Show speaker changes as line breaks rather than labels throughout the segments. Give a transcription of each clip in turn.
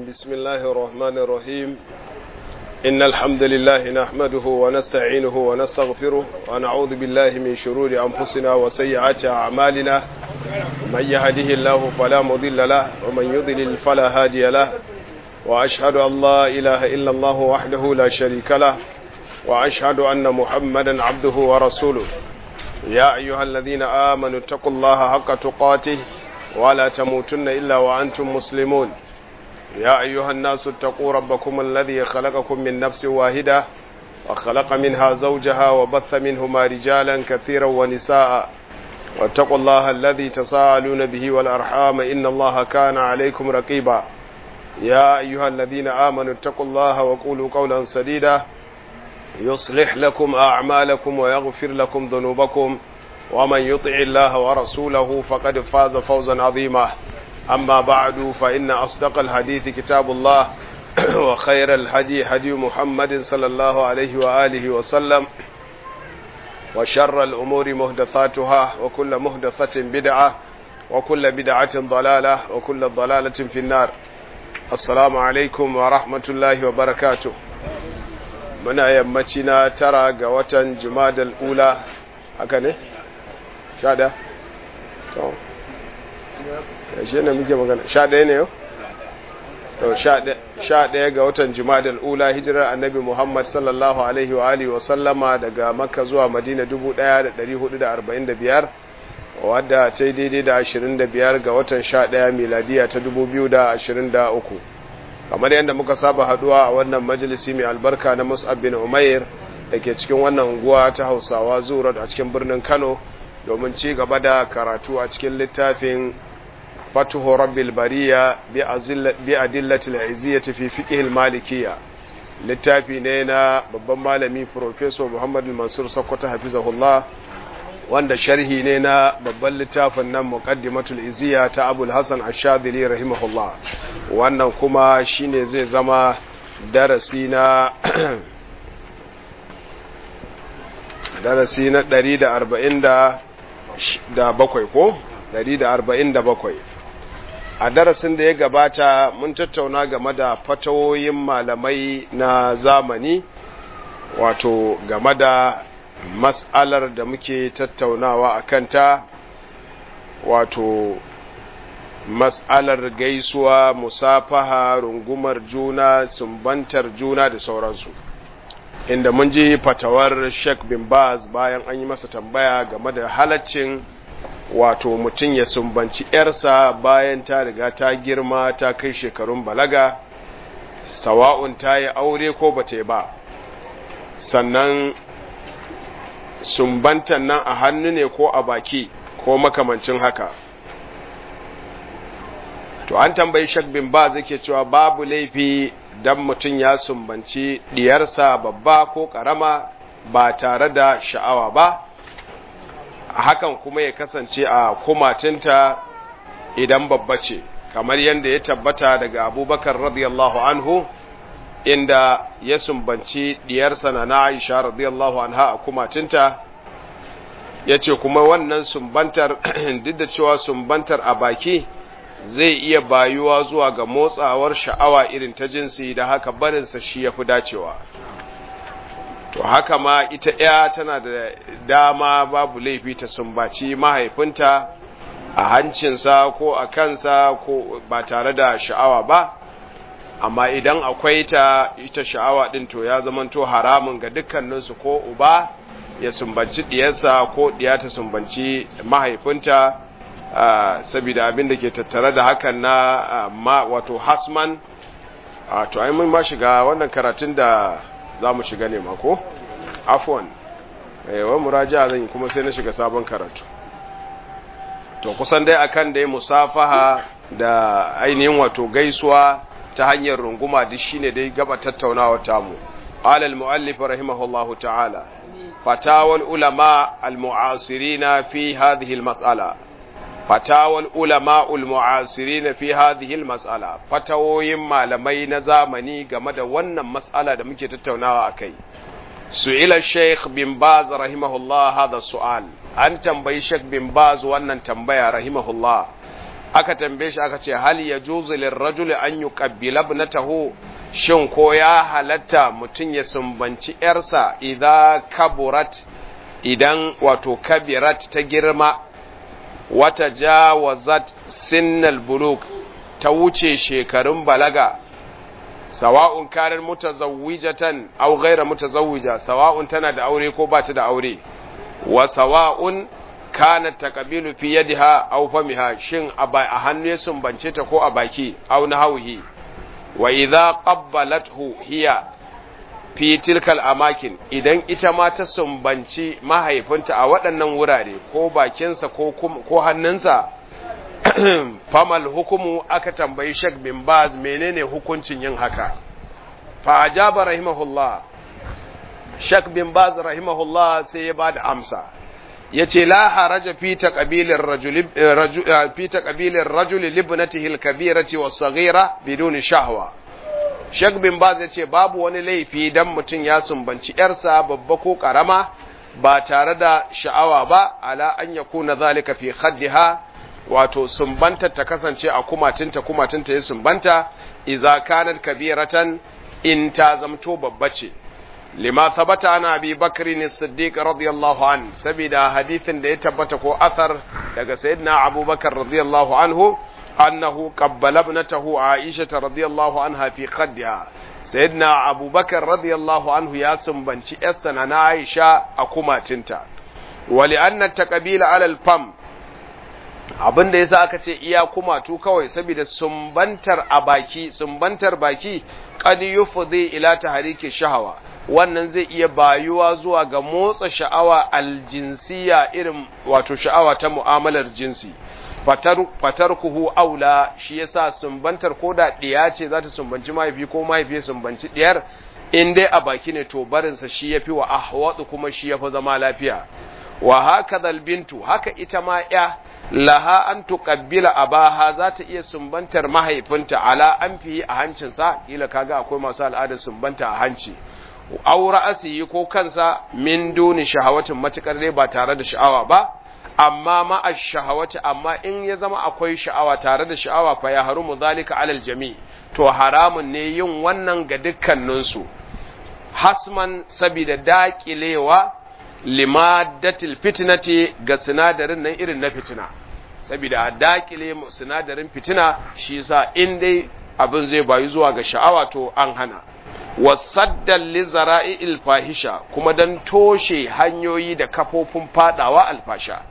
بسم الله الرحمن الرحيم إن الحمد لله نحمده ونستعينه ونستغفره ونعوذ بالله من شرور أنفسنا وسيئات أعمالنا من يهده الله فلا مضل له ومن يضلل فلا هادي له وأشهد أن لا إله إلا الله وحده لا شريك له وأشهد أن محمدا عبده ورسوله يا أيها الذين آمنوا اتقوا الله حق تقاته ولا تموتن إلا وأنتم مسلمون يا أيها الناس اتقوا ربكم الذي خلقكم من نفس واحدة وخلق منها زوجها وبث منهما رجالا كثيرا ونساء واتقوا الله الذي تساءلون به والأرحام إن الله كان عليكم رقيبا يا أيها الذين آمنوا اتقوا الله وقولوا قولا سديدا يصلح لكم أعمالكم ويغفر لكم ذنوبكم ومن يطع الله ورسوله فقد فاز فوزا عظيما أما بعد فإن أصدق الحديث كتاب الله وخير الهدي هدي محمد صلى الله عليه وآله وسلم وشر الأمور مهدثاتها وكل مهدثة بدعة وكل بدعة ضلالة وكل ضلالة في النار السلام عليكم ورحمة الله وبركاته muna yammaci na tara ga watan jumadal ula haka ne? sha ɗaya? to yashe ne muke magana sha ɗaya ne yau? to sha ɗaya ga watan jumadal ula hijirar annabi muhammad sallallahu alaihi wa alihi wasallama daga makka zuwa madina 1445 wadda ta yi daidai da 25 ga watan sha ɗaya miladiya ta 2023 kamar yadda muka saba haduwa a wannan majalisi mai albarka na mus'ab bin umair da ke cikin wannan unguwa ta hausawa zuwa a cikin birnin kano domin ci gaba da karatu a cikin littafin fatuhu rabbil bariya bi adillatil iziyyati fi fiqh malikiyya littafi ne na babban malami professor muhammad mansur sakkwato hafizahullah wanda sharhi ne na babban littafin nan muqaddimatul iziya ta abul hasan ash-shadili rahimahullah wannan kuma shine zai zama darasi na darasi na 147 ko 147 a darasin da ya gabata mun tattauna game da fatawoyin malamai na zamani wato game da mas'alar da muke tattaunawa a kanta wato mas'alar gaisuwa musafaha rungumar juna sumbantar juna da sauransu inda mun ji fatawar Sheikh bin Baz bayan an yi masa tambaya game da halaccin wato mutum ya sumbanci ‘yarsa bayan ta riga ta girma ta kai shekarun balaga sawa'un ta yi aure ko ba ta yi ba sannan sumbantan nan a hannu ne ko a baki ko makamancin haka to an tambayi shak bin ba zai cewa babu laifi dan mutum ya sumbanci diyarsa babba ko karama ba tare da sha'awa ba hakan kuma ya kasance a kumatinta idan babba ce kamar yadda ya tabbata daga abubakar radiyallahu anhu inda ya sumbanci diyarsa na Aisha radiyallahu anha a kumatinta yace kuma wannan sumbantar duk da cewa sumbantar a baki zai iya bayuwa zuwa ga motsawar sha'awa irin ta jinsi da haka barinsa shi yafi dacewa to haka ma ita ya tana da dama babu laifi ta sumbaci mahaifinta a hancinsa ko a kansa ko ba tare da sha'awa ba amma idan akwai ta ita sha'awa din to ya zamanto haramun ga dukkaninsu ko uba ya sumbanci diyarsa ko diya ta sumbanci mahaifinta saboda abin da ke tattare da hakan na ma wato hasman to ai mun ma shiga wannan karatun da za mu shiga ne mako afwan wa muraja zan yi kuma sai na shiga sabon karatu to kusan dai akan dai musafaha da ainihin wato gaisuwa ta hanyar runguma duk shine dai gaba tattaunawa tamu qala al muallif rahimahullahu ta'ala fatawa al ulama al mu'asirin fi hadhihi al mas'ala fatawa al ulama al mu'asirin fi hadhihi al mas'ala fatawoyin malamai na zamani game da wannan mas'ala da muke tattaunawa akai su'ila shaykh bin baz rahimahullah hadha su'al an tambayi shaykh bin baz wannan tambaya rahimahullah aka tambaye shi aka ce hal yajuzu lirrajuli an yuqabbila ibnatahu shin ko ya halatta mutum ya sumbanci yarsa idan kaburat idan wato kabirat ta girma wata jawazat sinnal buluk ta wuce shekarun balaga sawa'un kanar mutazawwijatan aw ghayra mutazawwija sawa'un tana da aure ko ba ta da aure wa sawa'un kanat taqbilu fi yadiha aw famiha shin a hannu ya sumbance ta ko a baki aw nahwihi wa idza qabbalathu hiya fi tilkal amakin idan ita ma ta sumbanci mahaifinta a waɗannan wurare ko bakinsa ko ko hannunsa famal hukumu aka tambayi Sheikh bin Baz menene hukuncin yin haka fa ajaba rahimahullah Sheikh bin Baz rahimahullah sai ya bada amsa yace la haraja fi taqbilir rajul fi taqbilir rajul libnatihi al-kabirati was-saghira bidun shahwa Sheikh bin Baz yace babu wani laifi dan mutun ya sumbanci yarsa babba ko karama ba tare da sha'awa ba ala an yakuna zalika fi khaddiha wato sumbantar ta kasance a kumatinta kumatinta ya sumbanta iza kanat kabiratan in ta zamto babba ce lima thabata ana abi bakri ne siddiq radiyallahu an saboda hadithin da ya tabbata ko athar daga sayyidina abubakar radiyallahu anhu annahu qabbala ibnatahu aisha radiyallahu anha fi khaddiha sayyidina abubakar radiyallahu anhu ya sumbanci yarsa na aisha a kumatinta wa li anna taqbila ala al-fam abin da yasa aka ce iya kumatu kawai saboda sumbantar a baki sumbantar baki qad yufdi ila tahriki shahawa wannan zai iya bayuwa zuwa ga motsa sha'awa aljinsiya irin wato sha'awa ta mu'amalar jinsi fatar fatarkuhu aula shi yasa sumbantar koda diya ce za ta sumbanci mahaifi ko mahaifi ya sumbanci diyar in dai a baki ne to barinsa shi yafi wa ahwadu kuma shi yafi zama lafiya wa haka bintu haka ita ma ya laha an tuqabbila abaha za ta iya sumbantar mahaifinta ala an fiye a hancinsa kila kaga akwai masu al'adar sumbanta a hanci aw ra'asihi ko kansa min duni shahawatin matukar dai ba tare da sha'awa ba amma ma ash-shahawati amma in ya zama akwai sha'awa tare da sha'awa fa ya harumu zalika alal jami to haramun ne yin wannan ga dukkaninsu hasman sabida daƙilewa limadatil fitnati ga sinadarin nan irin na fitina saboda dakile sinadarin fitina shi yasa in dai abin zai bayu zuwa ga sha'awa to an hana wasaddan li zara'il fahisha kuma dan toshe hanyoyi da kafofin fadawa alfasha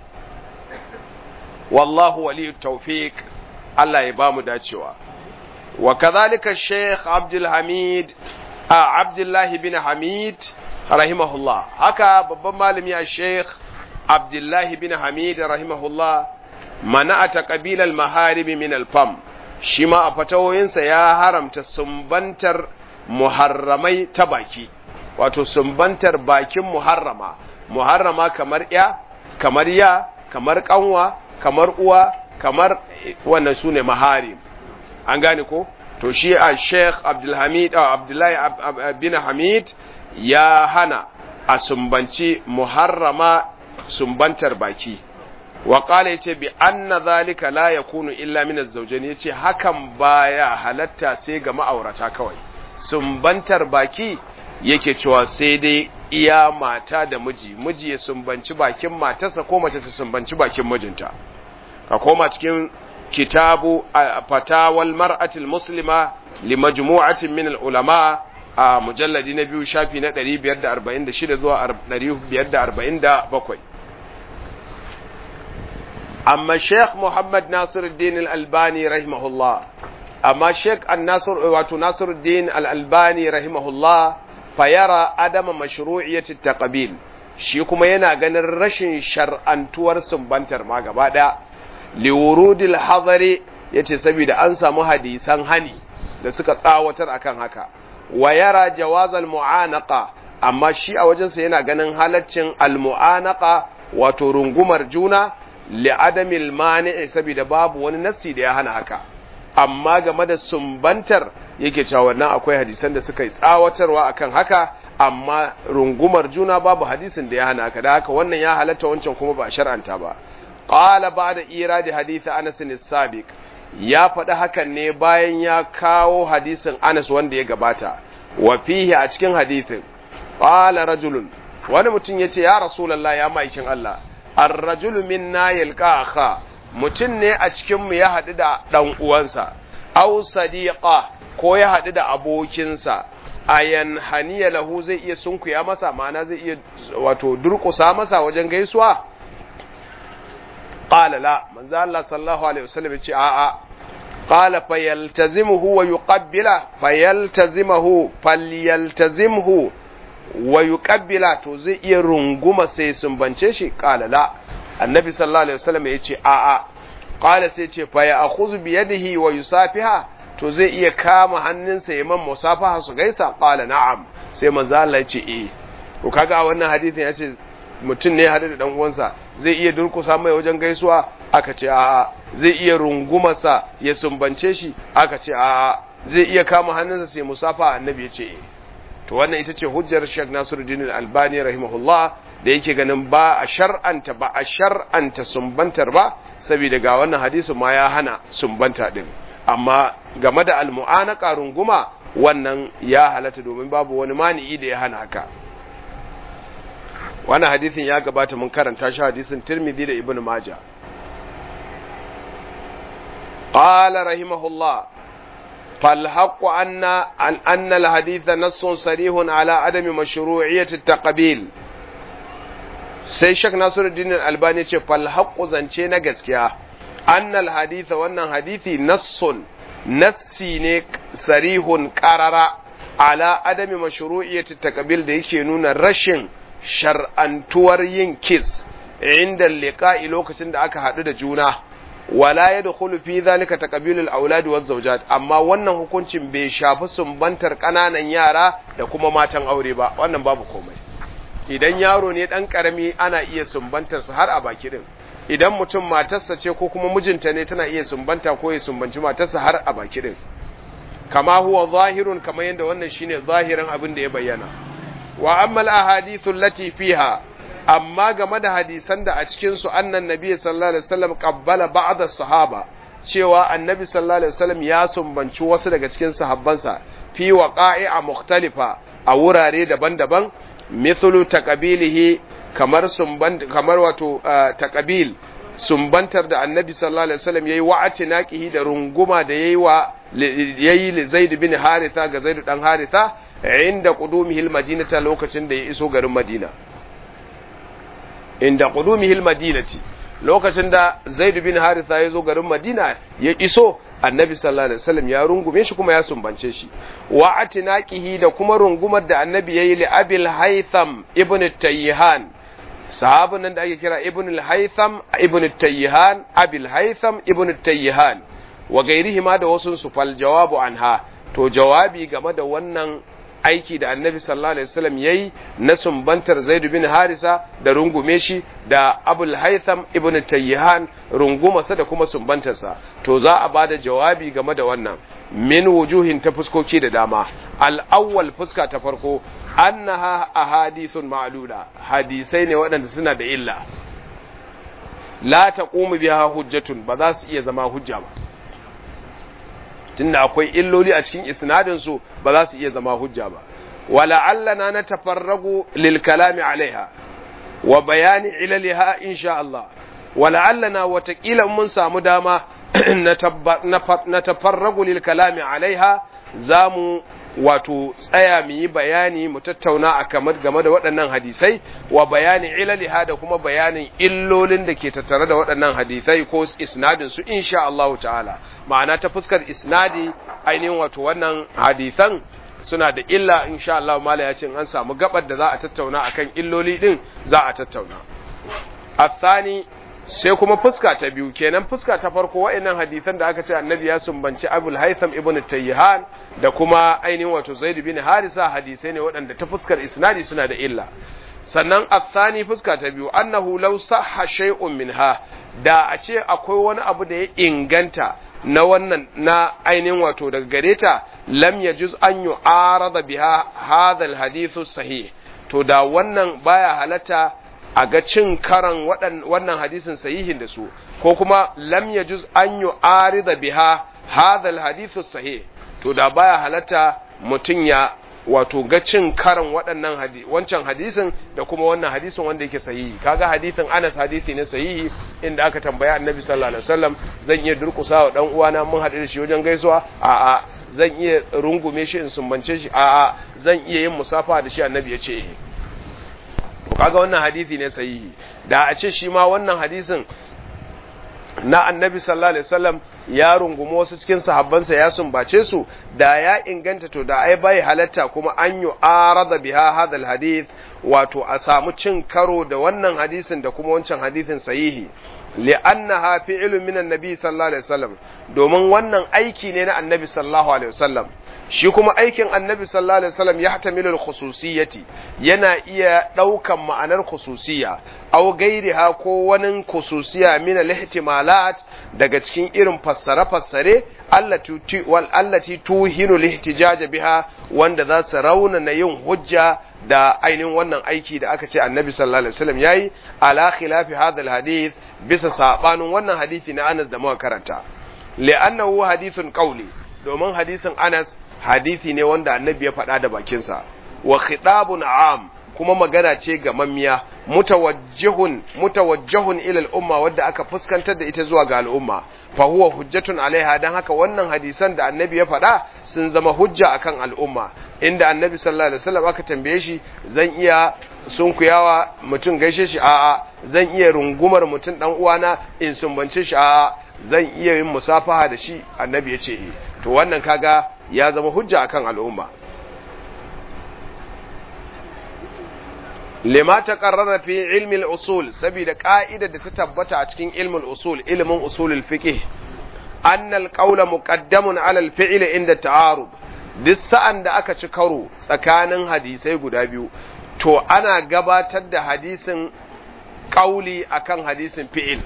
wallahu waliyut tawfiq Allah ya bamu dacewa wa kadhalika Sheikh Abdul Hamid a Abdullah bin Hamid rahimahullah haka babban malami a sheikh abdullahi bin hamid rahimahullah mana a taƙabilar maharibi min alfam shi ma a fatawoyinsa ya haramta sumbantar muharramai ta baki wato sumbantar bakin muharrama muharrama kamar ya kamar ya kamar kanwa kamar uwa kamar wannan su ne maharim an gane ko to shi a sheikh abdullahi bin hamid ya hana a sumbanci muharrama sumbantar baki wa qala yace bi anna zalika la yakunu illa min az-zawjayn yace hakan baya halatta sai ga ma'aurata kawai sumbantar baki yake cewa sai dai iya mata da miji miji ya sumbanci bakin matarsa ko mace ta sumbanci bakin mijinta ka koma cikin kitabu fatawal mar'atil muslima li majmu'atin min al-ulama a mujalladi na biyu shafi na 546 zuwa 547 amma sheikh muhammad nasiruddin al-albani rahimahullah amma sheikh an-nasir wato nasiruddin al-albani rahimahullah fayara adama mashru'iyyati taqbil shi kuma yana ganin rashin shar'antuwar sumbantar ma gaba daya liwurudil hadari yace saboda an samu hadisan hani da suka tsawatar akan haka wa yara jawazal mu'anaqa amma shi a wajensa yana ganin halaccin al-mu'anaqa wato rungumar juna li adamil mani'i saboda babu wani nassi da ya hana haka amma game da sumbantar yake cewa wannan akwai hadisan da suka yi tsawatarwa akan haka amma rungumar juna babu hadisin da ya hana haka da haka wannan ya halatta wancan kuma ba shar'anta ba qala ba'da iradi hadith Anas as-sabiq ya faɗi hakan ne bayan ya kawo hadisin Anas wanda ya gabata wa fihi a cikin hadisin qala rajulun wani mutum yace ya rasulullah ya maikin Allah ar-rajulu minna yalqa akha mutum ne a cikin mu ya haɗu da dan uwansa aw sadiqa ko ya haɗu da abokinsa ayan haniya lahu zai iya sunkuya masa ma'ana zai iya wato durƙusa masa wajen gaisuwa qala la manzo Allah sallallahu alaihi wasallam ya ce a'a qala fayaltazimuhu wa yuqabbila fayaltazimuhu falyaltazimhu wa yuqabbila to zai iya runguma sai sumbance shi qala la annabi sallallahu alaihi wasallam ya ce a'a qala sai ce fa ya'khudhu bi yadihi wa yusafiha to zai iya kama hannunsa ya man musafaha su gaisa qala na'am sai manzo Allah ya ce eh to kaga wannan hadisin ya ce mutum ne hadu da dan uwansa zai iya durkusa mai wajen gaisuwa aka ce a'a zai iya rungumarsa ya sumbance shi aka ce a'a zai iya kama hannunsa sai musafa annabi ya ce eh to wannan ita ce hujjar Sheikh Nasiruddin Al-Albani rahimahullah da yake ganin ba a shar'anta ba a shar'anta sumbantar ba saboda ga wannan hadisin ma ya hana sumbanta din amma game da almu'anaka runguma wannan ya halatta domin babu wani mani'i da ya hana haka wannan hadisin ya gabata mun karanta shi hadisin Tirmidhi da Ibn Majah qala rahimahullah فالحق أن أن أن الحديث نص صريح على عدم مشروعية التقبيل sai shak nasiruddin albani ce falhaqqu zance na gaskiya annal haditha wannan hadithi nassun nassi ne sarihun qarara ala adami mashru'iyyati taqbil da yake nuna rashin shar'antuwar yin kiss inda liqa'i lokacin da aka hadu da juna wala yadkhulu fi dhalika taqbilul aulad waz zawjat amma wannan hukuncin bai shafi sumbantar kananan yara da kuma matan aure ba wannan babu komai idan yaro ne dan karami ana iya sumbantar sa har a baki din idan mutum matarsa ce ko kuma mijinta ne tana iya sumbanta ko ya sumbanci matarsa har a baki din kama huwa zahirun kamar yadda wannan shine zahirin abin da ya bayyana wa amma al-ahadithu allati fiha amma game da hadisan da a cikin su annan nabi sallallahu alaihi wasallam qabbala ba'd as-sahaba cewa annabi sallallahu alaihi wasallam ya sumbanci wasu daga cikin sahabbansa fi waqa'i'a mukhtalifa a wurare daban-daban mithlu taqabilihi kamar sumban kamar wato taqabil sumbantar da annabi sallallahu alaihi wasallam yayi wa atinaqihi da runguma da yayi wa yayi li zaid bin haritha ga zaid dan haritha inda qudumihi almadinata lokacin da ya iso garin madina inda qudumihi almadinati lokacin da zaid bin haritha ya zo garin madina ya iso annabi sallallahu alaihi wasallam ya rungume shi kuma ya sumbance shi wa atinaqihi da kuma rungumar da annabi yayi li abil haytham ibn tayyihan sahabin nan da ake kira ibn al-haytham ibn tayyihan abil haytham ibn tayyihan wa gairihi ma da wasu su fal jawabu anha to jawabi game da wannan aiki da annabi sallallahu alaihi wasallam yayi na sumbantar zaid bin harisa da rungume shi da abul haytham ibn tayyihan rungumarsa da kuma sumbantarsa to za a bada jawabi game da wannan min wujuhin ta fuskoki da dama al-awwal fuska ta farko annaha ahadithun ma'lula hadisai ne waɗanda suna da illa la taqumu biha hujjatun ba za su iya zama hujja ba tunda akwai illoli a cikin isnadin su ba za su iya zama hujja ba wala allana na tafarragu lil kalami alaiha wa bayani ilaliha insha Allah wala allana watakila mun samu dama na tafarragu lil kalami alaiha zamu wato tsaya mu yi bayani mu tattauna a kamar game da waɗannan hadisai wa bayani ilaliha da kuma bayanin illolin da ke tattare da waɗannan hadisai ko isnadin su insha Allah ta'ala ma'ana ta fuskar isnadi ainihin wato wannan hadisan suna da illa insha Allah mala ya ce an samu gabar da za a tattauna akan illoli din za a tattauna athani sai kuma fuska ta biyu kenan fuska ta farko wa'annan hadisan da aka ce annabi ya sumbanci abul haitham ibn tayyihan da kuma ainihin wato zaid bin harisa hadisai ne waɗanda ta fuskar isnadi suna da illa sannan athani fuska ta biyu annahu law sahha shay'un minha da a ce akwai wani abu da ya inganta na wannan na ainihin wato daga gare ta lam yajuz an yu'arada biha hadha al sahih to da wannan baya halatta a ga cin karan wannan hadisin sahihin da su ko kuma lam yajuz an yu'arida biha hadha alhadithu sahih to da baya halatta mutun ya wato ga cin karan waɗannan hadi wancan hadisin da kuma wannan hadisin wanda yake sahihi kaga hadisin Anas hadisi ne sahihi inda aka tambaya Annabi sallallahu alaihi wasallam zan iya durƙusa wa dan uwana mun haɗu da shi wajen gaisuwa a a zan iya rungume shi in sumbance shi a a zan iya yin musafa da shi Annabi ya ce eh to kaga wannan hadisi ne sahihi da a ce shi ma wannan hadisin na annabi sallallahu alaihi wasallam ya rungumi wasu cikin sahabbansa ya sumbace su da ya inganta to da ai bai halatta kuma an yi arada biha hadal hadith wato a samu cin karo da wannan hadisin da kuma wancan hadisin sahihi li'annaha fi'lun min annabi sallallahu alaihi wasallam domin wannan aiki ne na annabi sallallahu alaihi wasallam shi kuma aikin annabi sallallahu alaihi wasallam ya hatamilul khususiyati yana iya daukan ma'anar khususiyya aw gairiha ko wani khususiyya min al-ihtimalat daga cikin irin fassare fassare allati wal allati tuhinu al-ihtijaj biha wanda za su rauna na yin hujja da ainihin wannan aiki da aka ce annabi sallallahu alaihi wasallam yayi ala khilafi hadha al-hadith bisa sabanin wannan hadisi na Anas da muka karanta li'annahu hadithun qawli domin hadisin Anas hadisi ne wanda annabi ya faɗa da bakinsa wa khitabun am kuma magana ce ga mammiya mutawajjihun mutawajjihun ila al'umma wadda aka fuskantar da ita zuwa ga al'umma fa huwa hujjatun alaiha dan haka wannan hadisan da annabi ya faɗa sun zama hujja akan al'umma inda annabi sallallahu alaihi wasallam aka tambaye shi zan iya sunkuyawa mutum gaishe shi a'a zan iya rungumar mutum dan uwana in sumbance shi a'a zan iya yin musafaha da shi annabi ya ce eh to wannan kaga ya zama hujja akan al'umma lima ta qarrara fi ilmi al-usul saboda ka'idar da ta tabbata a cikin ilmin usul ilmin usulul fiqh anna al-qawla muqaddamun ala al-fi'l inda ta'arud duk sa'an da aka ci karo tsakanin hadisai guda biyu to ana gabatar da hadisin kauli akan hadisin fi'il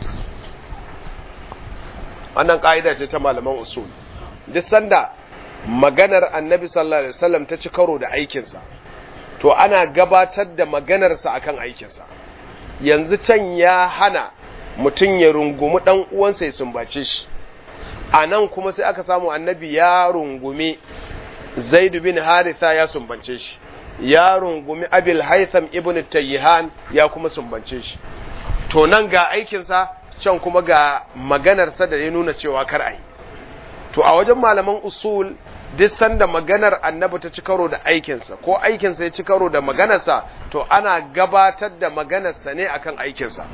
wannan ka'ida ce ta malaman usul duk sanda maganar annabi sallallahu alaihi wasallam ta ci karo da aikinsa to ana gabatar da maganarsa akan aikinsa yanzu can ya hana mutum ya rungumi dan uwansa ya sumbace shi a nan kuma sai aka samu annabi ya rungumi zaidu bin haritha ya sumbance shi ya rungumi abil haitham ibn tayyihan ya kuma sumbance shi to nan ga aikinsa can kuma ga maganarsa da ya nuna cewa kar a yi to a wajen malaman usul duk sanda maganar annabi ta ci karo da aikinsa ko aikinsa ya ci karo da maganarsa to ana gabatar da maganarsa ne akan aikinsa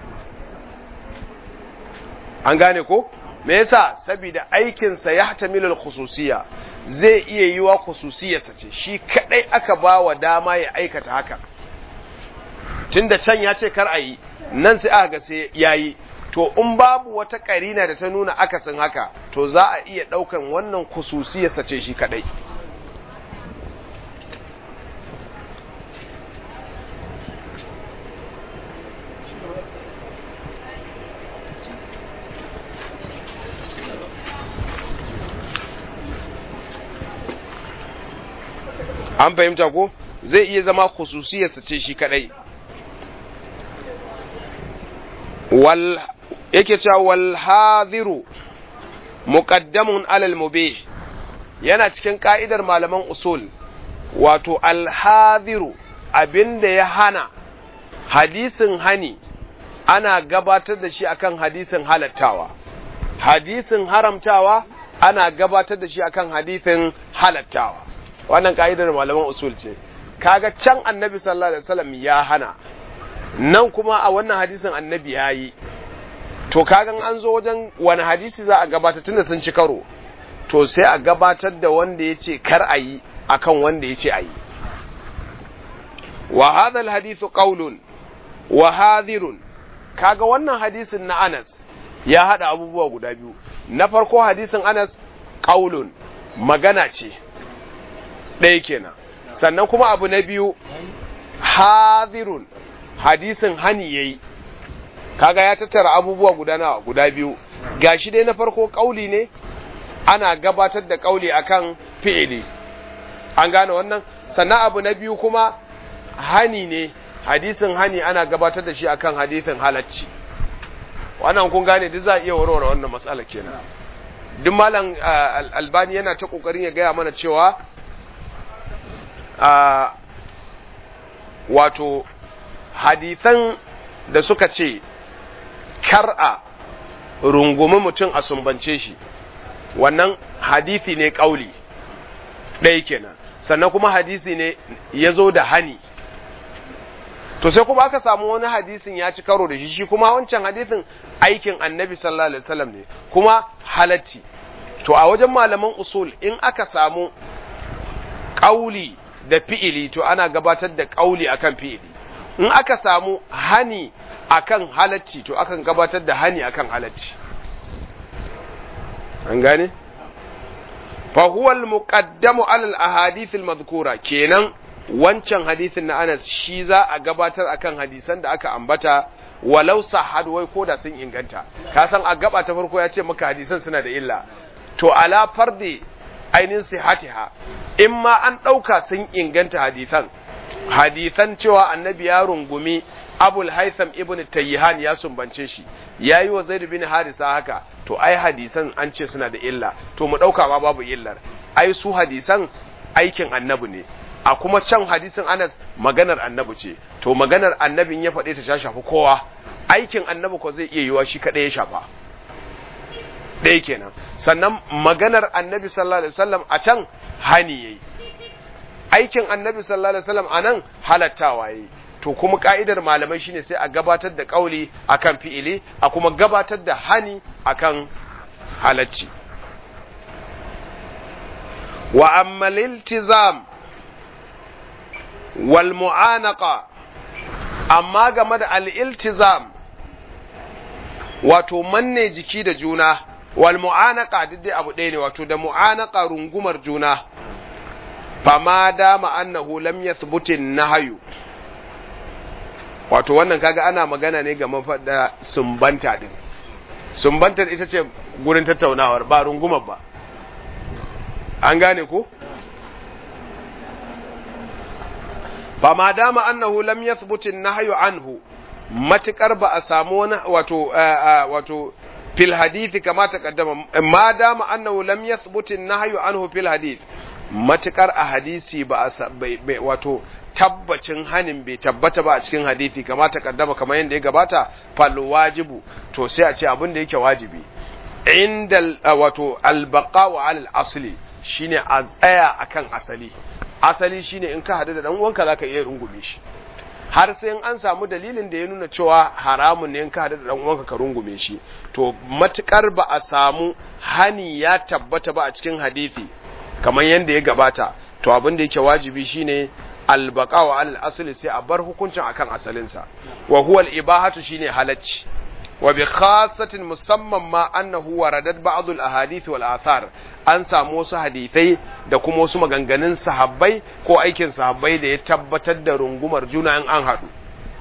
an gane ko me yasa saboda aikinsa ya hatamilul khususiyya zai iya yiwa khususiyarsa ce shi kadai aka ba wa dama ya aikata haka tunda can ya ce kar a yi nan sai aka ga sai yayi to in babu wata karina da ta nuna akasin haka to za a iya ɗaukan wannan kususiyarsa ce shi kaɗai an fahimta ko zai iya zama kususiyarsa ce shi kaɗai wal yake cewa wal hadiru muqaddamun alal mubih yana cikin ka'idar malaman usul wato al hadiru abinda ya hana hadisin hani ana gabatar da shi akan hadisin halattawa hadisin haramtawa ana gabatar da shi akan hadisin halattawa wannan ka'idar malaman usul ce kaga can annabi sallallahu alaihi wasallam ya hana nan kuma a wannan hadisin annabi ya yi to kagan an zo wajen wani hadisi za a gabatar tunda sun ci karo to sai a gabatar da wanda ya ce kar a yi akan wanda ya ce a yi wa hadha hadithu qawlun wa hadhirun kaga wannan hadisin na Anas ya hada abubuwa guda biyu na farko hadisin Anas qaulun magana ce ɗaya kenan sannan kuma abu na biyu hadhirun hadisin hani yayi kaga ya tattara abubuwa guda nawa guda biyu gashi dai na farko kauli ne ana gabatar da kauli akan fi'ili an gane wannan sannan abu na biyu kuma hani ne hadisin hani ana gabatar da shi akan hadisin halacci wannan kun gane duk za a iya warware wannan matsala kenan duk malam albani yana ta kokarin ya gaya mana cewa wato hadisan da suka ce kar'a rungumi mutum a sumbance shi wannan hadisi ne kauli ɗaya kenan sannan kuma hadisi ne ya zo da hani to sai kuma aka samu wani hadisin ya ci karo da shi shi kuma wancan hadisin aikin annabi sallallahu alaihi wasallam ne kuma halatti to a wajen malaman usul in aka samu kauli da fi'ili to ana gabatar da kauli akan fi'ili in aka samu hani akan halacci to akan gabatar da hani akan halacci an gane fa huwa al-muqaddamu ala al-ahadith al-madhkura kenan wancan hadisin na Anas shi za a gabatar akan hadisan da aka ambata walau sahad wai koda sun inganta ka san a gaba ta farko ya ce maka hadisan suna da illa to ala fardi ainin sihatiha in ma an ɗauka sun inganta hadisan hadisan cewa annabi ya rungumi abul haitham ibn tayyihan ya sumbance shi ya yi wa zaid bin harisa haka to ai hadisan an ce suna da illa to mu ɗauka ma babu illar ai su hadisan aikin annabi ne a kuma can hadisin anas maganar annabi ce to maganar annabin ya faɗe ta shafi kowa aikin annabi ko zai iya yiwa shi kaɗai ya shafa ɗaya kenan sannan maganar annabi sallallahu alaihi wasallam a can hani yayi aikin annabi sallallahu alaihi wasallam anan halattawa yayi to kuma ka'idar malamai shine sai a gabatar da kauli akan fi'ili a kuma gabatar da hani akan halacci wa amma liltizam wal mu'anaqa amma game da al-iltizam wato manne jiki da juna wal mu'anaqa duk dai abu ɗaya ne wato da mu'anaqa rungumar juna fama dama annahu lam yathbuti nahyu wato wannan kaga ana magana ne ga mafada sumbanta din sumbantar ita ce gurin tattaunawar ba rungumar ba an gane ko fama dama annahu lam yathbuti nahyu anhu matukar ba a samu wani wato wato fil hadithi kama taqaddama ma dama annahu lam yathbuti nahyu anhu fil hadith matukar a hadisi ba a wato tabbacin hanin bai tabbata ba a cikin hadisi kama taqaddama kamar yadda ya gabata fal wajibu to sai a ce abin da yake wajibi inda wato al baqa'u ala al asli shine a tsaya akan asali asali shine in ka hadu da dan uwanka zaka iya rungume shi har sai an samu dalilin da ya nuna cewa haramun ne in ka hadu da dan uwanka ka rungume shi to matukar ba a samu hani ya tabbata ba a cikin hadisi kamar yadda ya gabata to abin da yake wajibi shine albaqa wa al asli sai a bar hukuncin akan asalinsa wa huwa al ibahatu shine halacci wa bi khassatin musamman ma annahu waradat ba'd al ahadith wal athar an samu wasu hadithai da kuma wasu maganganun sahabbai ko aikin sahabbai da ya tabbatar da rungumar juna in an hadu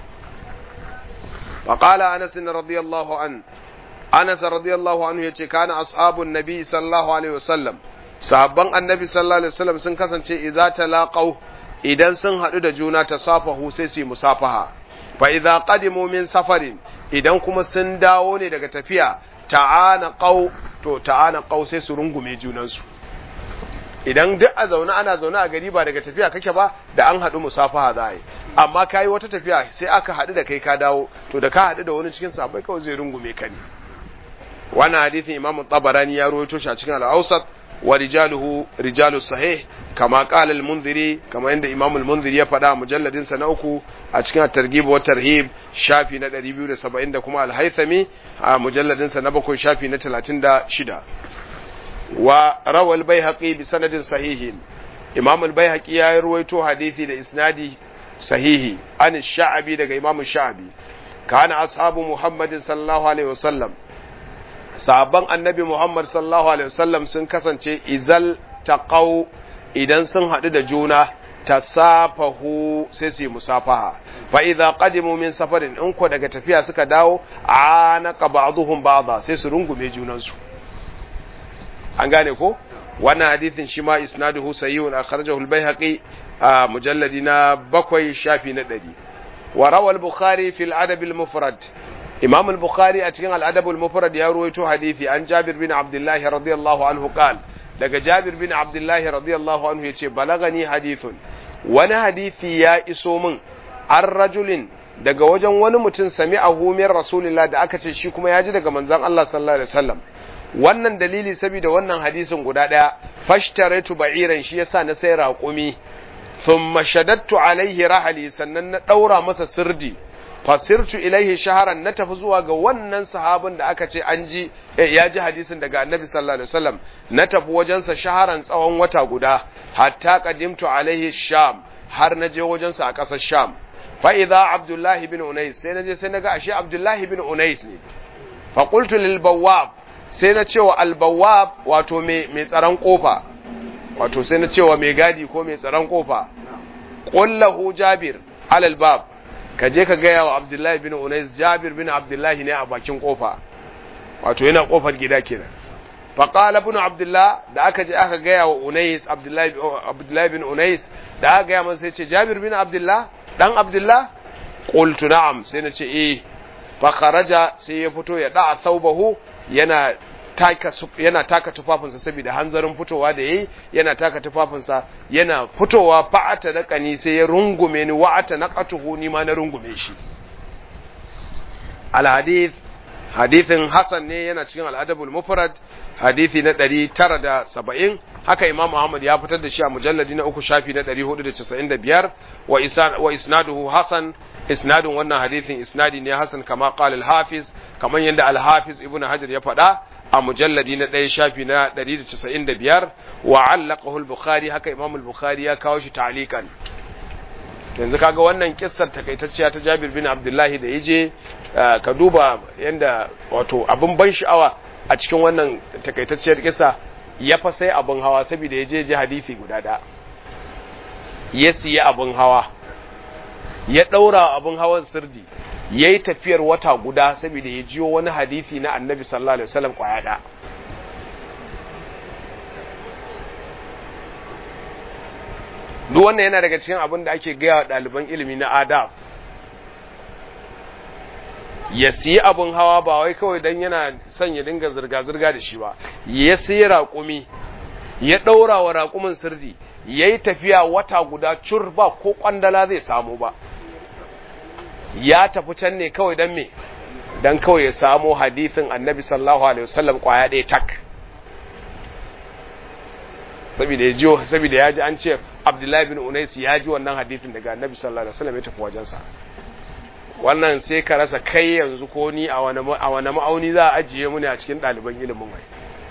فقال أنس رضي الله عنه أنس رضي الله عنه يتي كان أصحاب النبي صلى الله عليه وسلم sahabban annabi sallallahu alaihi wasallam sun kasance idza talaqaw idan sun hadu da juna tasafahu sai su musafaha fa idza qadimu min safarin idan kuma sun dawo ne daga tafiya ta'ana qaw to ta'ana qaw sai su rungume junansu idan duk a zaune ana zaune a gari ba daga tafiya kake ba da an hadu musafaha za a yi amma kayi wata tafiya sai aka hadu da kai ka dawo to da ka hadu da wani cikin sahabbai kawai zai rungume ka ne wannan hadisin imam tabarani ya rawaito shi a cikin al-awsat ورجاله رجال الصحيح كما قال المنذري كما عند امام المنذري ya faɗa mujalladin sa na uku a cikin targhib wa tarhib shafi na 270 da kuma al-haythami a mujalladin sa na bakwai shafi na 36 wa rawa al-baihaqi bi sanadin sahihin imam al-baihaqi ya ruwaito hadisi da isnadi sahihi an sha'abi daga imam sha'abi kana ashabu muhammadin sallallahu alaihi wasallam sahabban annabi Muhammad sallallahu alaihi wasallam sun kasance izal taqaw idan sun haɗu da juna tasafahu sai su yi musafaha fa idza qadimu min safarin in ko daga tafiya suka dawo anaka ba'dhum ba'dha sai su rungume junansu an gane ko wannan hadithin shi ma isnaduhu sahihun akhrajahu al-baihaqi a mujalladi na bakwai shafi na ɗari wa rawal bukhari fil adab al mufrad imam al bukhari a cikin al adab al mufrad ya ruwaito hadisi an jabir bin abdullahi radiyallahu anhu qal daga jabir bin abdullahi radiyallahu anhu yace balagani hadithun wani hadisi ya iso min an rajulin daga wajen wani mutum sami a humiyar rasulillah da aka ce shi kuma ya ji daga manzan Allah sallallahu alaihi wasallam wannan dalili saboda wannan hadisin guda daya fashtaraitu ba'iran shi yasa na sai raƙumi thumma shadattu alaihi rahali sannan na daura masa sirdi fasirtu ilaihi shaharan na tafi zuwa ga wannan sahabin da aka ce an ji ya ji hadisin daga annabi sallallahu alaihi wasallam na tafi wajensa shaharan tsawon wata guda hatta qadimtu alaihi sham har na je wajensa a ƙasar sham fa'iza abdullahi bin unais sai na je sai na ga ashe abdullahi bin unais ne faƙultu lilbawab sai na cewa albawab wato mai tsaron ƙofa wato sai na cewa mai gadi ko mai tsaron ƙofa ƙullahu jabir alalbab ka je ka gaya wa abdullahi bin unais jabir bin abdullahi ne a bakin ƙofa wato yana ƙofar gida kenan faƙala bin abdullah da aka je aka gaya wa unais abdullahi bin unais da aka gaya masa sai ce jabir bin abdullah dan abdullah qultu na'am sai na ce eh fa kharaja sai ya fito ya da thawbahu yana taka yana taka tufafinsa saboda hanzarin fitowa da yayi yana taka tufafinsa yana fitowa fa'ata da kani sai ya rungume ni wa'ata naqatuhu ni ma na rungume shi al hadith hadithin hasan ne yana cikin al-adabul mufrad hadithi na 970 haka imam Ahmad ya fitar da shi a mujalladi na uku shafi na 495 wa isan wa isnaduhu hasan isnadun wannan hadithin isnadi ne hasan kama qala al-hafiz kaman yanda al-hafiz ibnu hajar ya faɗa a mujalladi na ɗaya shafi na 195 wa allaqahu al-bukhari haka imam al-bukhari ya kawo shi ta'liqan yanzu kaga wannan kissar takaitacciya ta Jabir bin Abdullahi da yaje ka duba yanda wato abin ban sha'awa a cikin wannan takaitacciyar kissa ya fa sai abin hawa saboda ya je ji hadisi guda da ya siya abin hawa ya ɗaura abin hawan sirdi ya yi tafiyar wata guda saboda ya jiyo wani hadisi na annabi sallallahu alaihi wasallam kwaya da duk wannan yana daga cikin abin da ake gaya wa ɗaliban ilimi na adab ya siyi abin hawa ba wai kawai don yana son ya dinga zirga-zirga da shi ba ya siyi raƙumi ya ɗaura wa raƙumin sirdi ya yi tafiya wata guda cur ba ko ƙwandala zai samu ba ya tafi can ne kawai don me don kawai ya samu hadithin annabi sallallahu alaihi wasallam ƙwaya ɗaya tak saboda ya jiyo saboda ya ji an ce abdullahi bin unais ya ji wannan hadithin daga annabi sallallahu alaihi wasallam ya tafi wajensa wannan sai ka rasa kai yanzu ko ni a wani ma'auni za a ajiye mu ne a cikin ɗaliban ilimin wai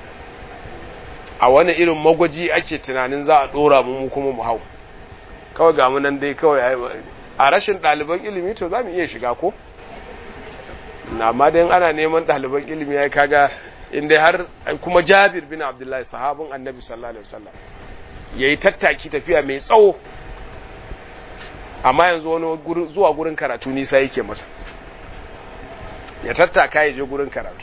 a wani irin magwaji ake tunanin za a ɗora mu mu kuma mu hau kawai ga nan dai kawai a rashin ɗaliban ilimi to za mu iya shiga ko amma dai ana neman ɗaliban ilimi ya kaga inda har kuma jabir bin abdullahi sahabin annabi sallallahu alaihi wasallam yayi tattaki tafiya mai tsawo amma yanzu wani zuwa gurin karatu nisa yake masa ya tattaka ya je gurin karatu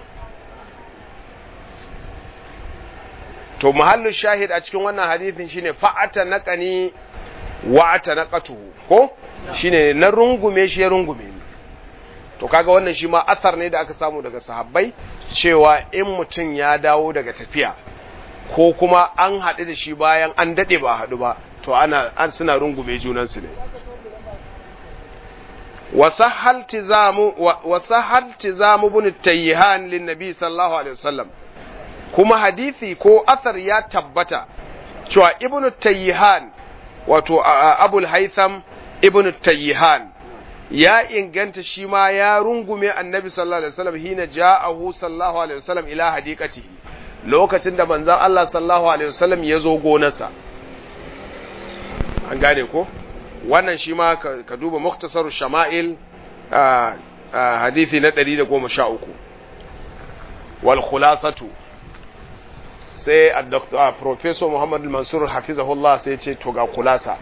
to muhallin shahid a cikin wannan hadithin shine fa'ata naqani wa ata naqatuhu ko shine na rungume shi ya rungume ni to kaga wannan shi ma athar ne da aka samu daga sahabbai cewa in mutum ya dawo daga tafiya ko kuma an haɗu da shi bayan an daɗe ba haɗu ba to ana an suna rungume junansu ne wasahal tizamu bin tayyihan lin nabi sallallahu alaihi wasallam kuma hadisi ko athar ya tabbata cewa ibn tayyihan wato abul haitham ibn tayyihan ya inganta shi ma ya rungume annabi sallallahu alaihi wasallam hina ja'ahu sallallahu alaihi wasallam ila hadiqatihi lokacin da manzon Allah sallallahu alaihi wasallam ya zo gonarsa an gane ko wannan shi ma ka duba muktasarul shama'il hadithi na 113 wal khulasatu sai a doctor professor Muhammad Mansur hafizahullah sai ce to ga kulasa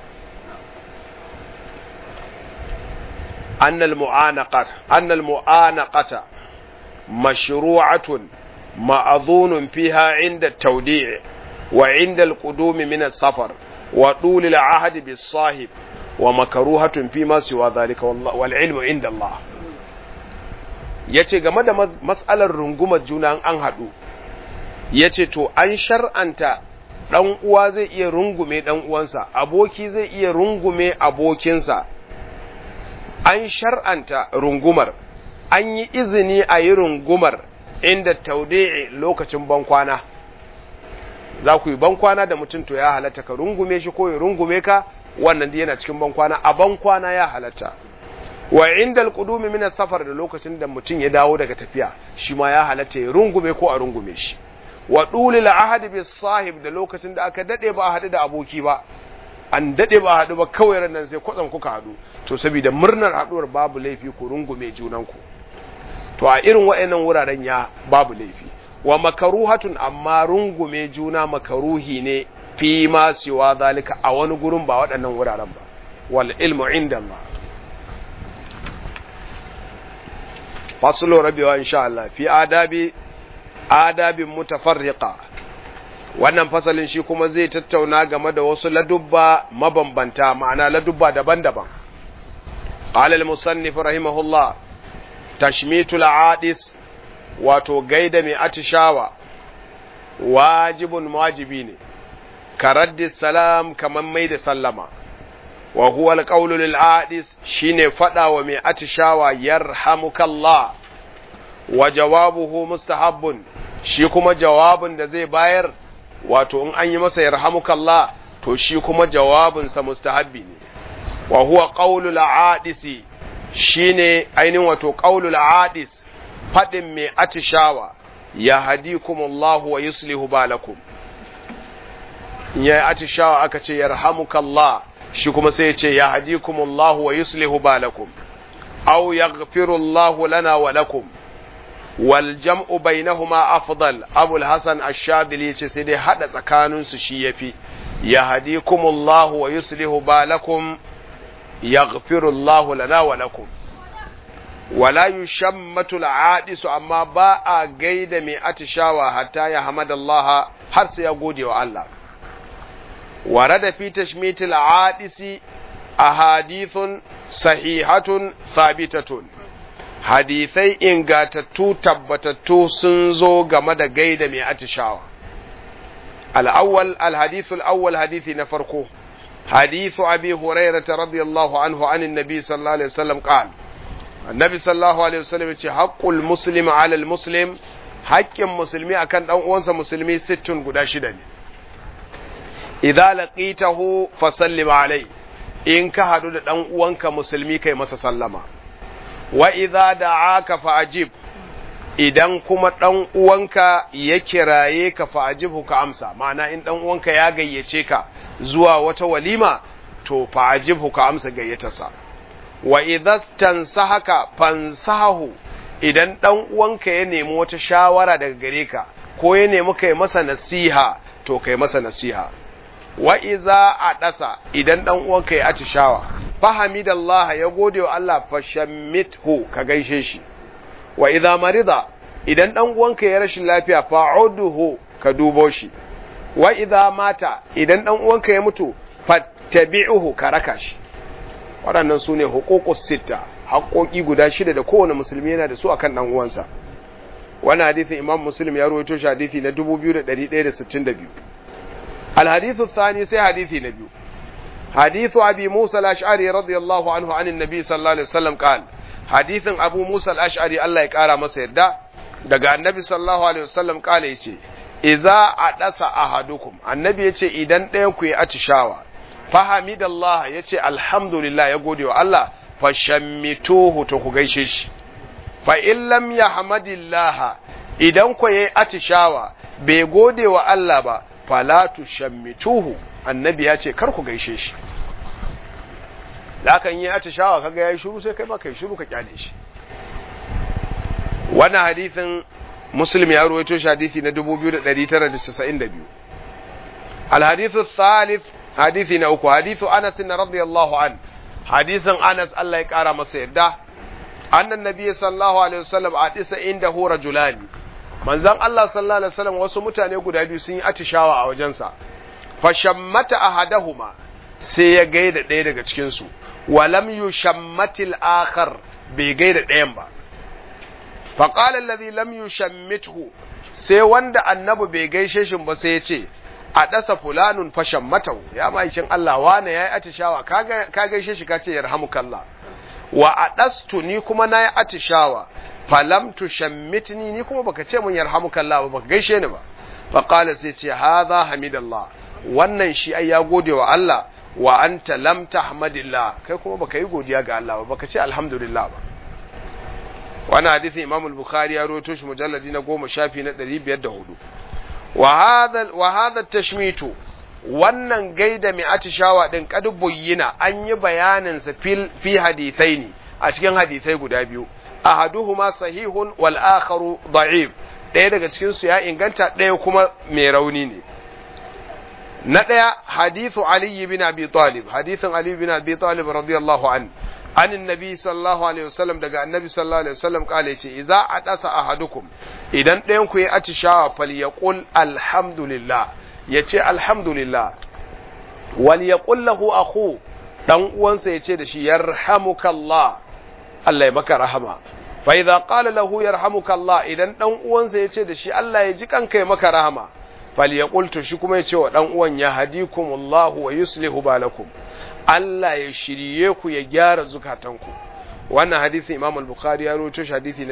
أن المعانقة أن المعانقة مشروعة مأذون فيها عند التوديع وعند القدوم من السفر وطول العهد بالصاحب wa makaruhatun fi ma siwa zalika wal ilmu inda Allah yace game da mas'alar rungumar juna an haɗu yace to an shar'anta dan uwa zai iya rungume dan uwansa aboki zai iya rungume abokinsa an shar'anta rungumar an yi izini a yi rungumar inda taudi'i lokacin bankwana za ku yi bankwana da mutum to ya halatta ka rungume shi ko ya rungume ka wannan da yana cikin bankwana a bankwana ya halatta wa inda alqudumi min safar da lokacin da mutum ya dawo daga tafiya shi ma ya halatta ya rungume ko a rungume shi wa dulil ahad bis sahib da lokacin da aka dade ba a hadu da aboki ba an dade ba a hadu ba kawai ran sai kwatsam kuka hadu to saboda murnar haduwar babu laifi ku rungume junanku to a irin waɗannan wuraren ya babu laifi wa makaruhatun amma rungume juna makaruhi ne fi ma siwa zalika a wani gurin ba waɗannan wuraren ba wal ilmu inda Allah faslo rabewa insha Allah fi adabi adabin mutafarriqa wannan fasalin shi kuma zai tattauna game da wasu ladubba mabambanta ma'ana ladubba daban-daban qala al-musannif rahimahullah tashmitul adis wato gaida mai atishawa wajibun wajibi ne karaddi salam kaman mai da sallama wa huwa alqawlu lil adis shine fada wa mai atishawa yarhamukallah wa jawabuhu mustahabbun shi kuma jawabin da zai bayar wato in an yi masa yarhamukallah to shi kuma jawabinsa mustahabbi ne wa huwa qawlu adisi shine ainihin wato qaulul adis fadin mai atishawa ya hadikumullahu wa yuslihu balakum ya atishawa aka ce yarhamukallah shi kuma sai ya ce ya hadikumullahu wa yuslihu balakum aw yaghfirullahu lana wa lakum wal jam'u bainahuma afdal abul hasan ash-shadili ce sai dai hada tsakanin su shi yafi ya hadikumullahu wa yuslihu balakum yaghfirullahu lana wa lakum wala yushammatu al'adisu amma ba a gaida mai atishawa hatta ya hamadallaha har sai ya gode wa Allah warada fi tashmitil adisi ahadithun sahihatun thabitatun hadithai ingatattu tabbatattu sun zo game da gaida mai atishawa al-awwal al-hadithu al-awwal hadithi na farko حديث أبي هريرة رضي الله عنه عن النبي صلى الله عليه وسلم قال النبي صلى الله عليه وسلم حق المسلم على المسلم حق المسلمي أكن أنسى مسلمي ست قدا شدني إذا لقيته فسلم عليه إن كهدو دان uwanka musulmi kai masa sallama wa idza da'aka fa'ajib idan kuma ɗan uwanka ya kiraye ka fa'ajibu ka amsa ma'ana in ɗan uwanka ya gayyace ka zuwa wata walima to fa'ajibu ka amsa gayyatarsa wa idza tansahaka fansahu idan ɗan uwanka ya nemi wata shawara daga gare ka ko ya nemi kai masa nasiha to kai masa nasiha wa iza adasa idan ɗan uwanka ya atishawa fahamidallaha ya gode wa Allah fashammithu ka gaishe shi wa idza marida idan dan uwanka ya rashin lafiya fa'uduhu ka dubo shi wa idza mata idan dan uwanka ya mutu fattabi'uhu ka raka shi waɗannan su ne huququs sitta haƙoƙi guda shida da kowane musulmi yana da su akan dan uwansa wannan hadisin imam muslim ya rawaito shi hadisi na 2162 الحديث الثاني سي حديثي نبي حديث أبي موسى الأشعري رضي الله عنه عن النبي صلى الله عليه وسلم قال hadithin abu musa al'ashari Allah ya ƙara masa yadda daga annabi sallallahu alaihi wasallam ƙala ya ce iza a ɗasa ahadukum annabi ya ce idan ɗayan ku ya atishawa fahamidallah ya ce alhamdulillah ya gode wa Allah fashammituhu to ku gaishe shi fa in lam yahmadillah idan ku yayi atishawa bai gode wa Allah ba fala tushammituhu annabi ya ce kar ku gaishe shi da kan yi atishawa kaga yayi shiru sai kai ma kai shiru ka kyale shi wannan hadithin muslim ya ruwaito shi hadithi na 2992 الحديث الثالث حديث نوكو حديث أنس رضي الله عنه حديث أنس الله يكارى مسيدة أن النبي صلى الله عليه وسلم أتس عنده رجلان من زن الله صلى الله عليه وسلم وسمتان يقول هذه سنة أتشاوى أو جنسا fashammata ahaduhuma sai ya gaida ɗaya daga cikin su walam yushammatil akhar bai gaida ɗayan ba fa qala alladhi lam yushammithu sai wanda annabi bai gaishe shi ba sai ya ce a ɗasa fulanun fashan matau ya ma'aikin Allah wane ya yi atishawa ka gaishe shi ka ce yarhamukallah wa a ɗastu ni kuma na yi atishawa falam tu shammitni ni kuma baka ce mun yarhamukallah ba baka gaishe ni ba fa qala sai ce hadha hamidallah wannan shi ai ya gode wa Allah wa anta lam tahmadillah kai kuma baka yi godiya ga Allah ba baka ce alhamdulillah ba wannan hadisin Imam al-Bukhari ya rawaito shi mujalladi na 10 shafi na 504 wa hadha tashmitu wannan gaida mai atishawa din kad buyyina an yi bayanin sa fi hadithaini a cikin hadithai guda biyu ahaduhuma sahihun wal akharu da'if ɗaya daga cikin su ya inganta ɗaya kuma mai rauni ne na ɗaya hadithu ali bin abi talib hadithin ali bin abi talib radiyallahu an عن النبي صلى الله عليه وسلم daga annabi sallallahu alaihi wasallam kale yace idza adasa ahadukum idan ɗayan ku ya atishawa falyaqul alhamdulillah yace alhamdulillah wal yaqul lahu akhu dan uwansa yace da shi yarhamukallah Allah ya maka rahama fa idza qala lahu yarhamukallah idan dan uwansa yace da shi Allah ya ji kanka ya maka rahama falyaqul to shi kuma yace wa dan uwan ya hadikumullahu wa yuslihu balakum Allah ya shirye ku ya gyara zukatanku wannan hadisi Imam al-Bukhari ya rawaito shi hadisi na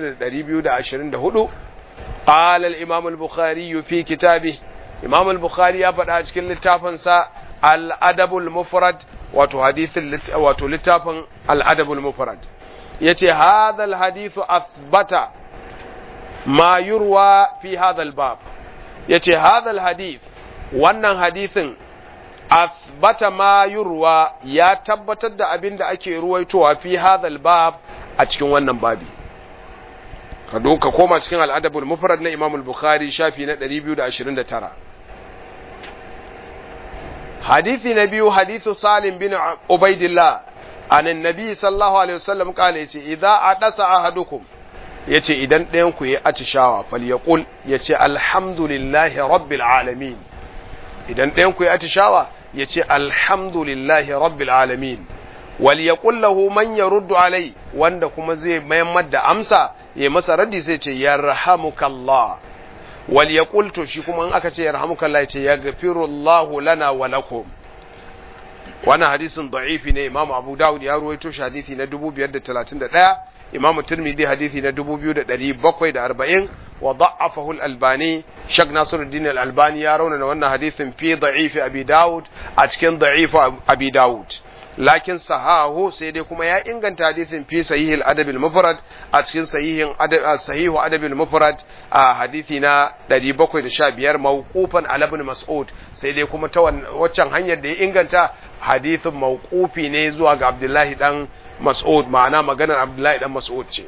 6224 qala al-Imam al-Bukhari fi kitabi Imam al-Bukhari ya faɗa cikin littafin sa al-Adabul Mufrad wato hadisin wato littafin al-Adabul Mufrad yace hadha al-hadithu athbata ma yurwa fi hadha al-bab yace hadha al-hadith wannan hadisin asbata ma yurwa ya tabbatar da abin da ake ruwaitowa fi hadhal bab a cikin wannan babi ka doka koma cikin al'adabul mufrad na Imam al-Bukhari shafi na 229 hadisi na biyu hadithu Salim bin Ubaidillah an annabi sallallahu alaihi wasallam kale yace idza adasa ahadukum yace idan ɗayan ku yi atishawa falyaqul yace alhamdulillahi rabbil alamin idan ɗayan ku yi atishawa ya ce alhamdulillahi rabbil alamin wal yaqul lahu man yaruddu alai wanda kuma zai mayammar da amsa ya masa raddi sai ce yarhamukallah wal yaqul to shi kuma in aka ce yarhamukallah ya ce yaghfirullahu lana wa lakum wannan hadisin da'ifi ne imamu abu dawud ya ruwaito shi hadisi na 2531 imamu tirmidhi hadisi na 2740 wa da'afahu al-albani shak nasiruddin al-albani ya raunana wannan hadisin fi da'if abi dawud a cikin da'if abi dawud lakin sahahu sai dai kuma ya inganta hadisin fi sahih al-adab al-mufrad a cikin sahihin adab sahihu adab al-mufrad a hadisi na 715 mawqufan ala ibn mas'ud sai dai kuma ta waccan hanyar da ya inganta hadisin mawqufi ne zuwa ga abdullahi dan mas'ud ma'ana maganar abdullahi dan mas'ud ce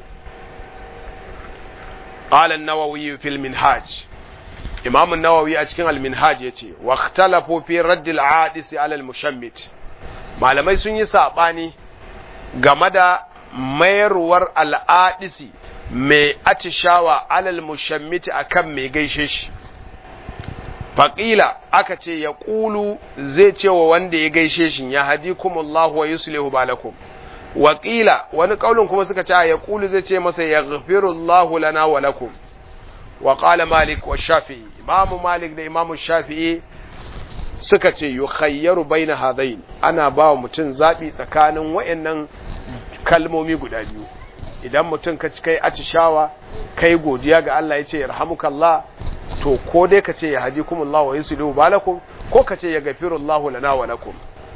قال النووي في المنهاج إمام النووي أتكين المنهاج يتي واختلفوا في رد العادس على المشمت malamai sun yi saɓani game da mayarwar al'adisi mai atishawa alal mushammiti akan mai gaishe shi faƙila aka ce ya ƙulu zai ce wa wanda ya gaishe shi ya hadi kumullahu wa yuslihu balakum waƙila wani ƙaunin kuma suka ce ya ƙulu zai ce masa ya gafirullahu lana wa lakum wa ƙala malik wa shafi'i imamu malik da imamu shafi'i suka ce yi khayyaru bai na hadain ana ba wa mutum zaɓi tsakanin wa'annan kalmomi guda biyu idan mutum ka ci kai atishawa kai godiya ga Allah ya ce yarhamukallah to ko dai ka ce ya hadi kumullahu wa yuslihu balakum ko ka ce ya gafirullahu lana wa lakum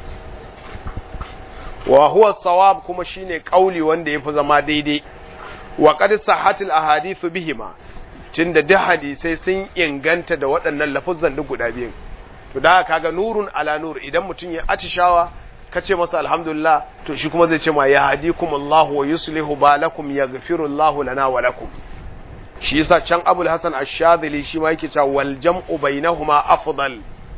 wa huwa sawab kuma shine kauli wanda yafi zama daidai wa qad sahatil ahadithu bihima tunda duk hadisai sun inganta da waɗannan lafuzan duk guda biyu to da kaga nurun ala nur idan mutum ya atishawa kace masa alhamdulillah to shi kuma zai ce ma ya hadikum Allah wa yuslihu balakum yaghfiru Allah lana wa lakum shi yasa can Abul Hasan Ash-Shadhili shi ma yake cewa wal jam'u bainahuma afdal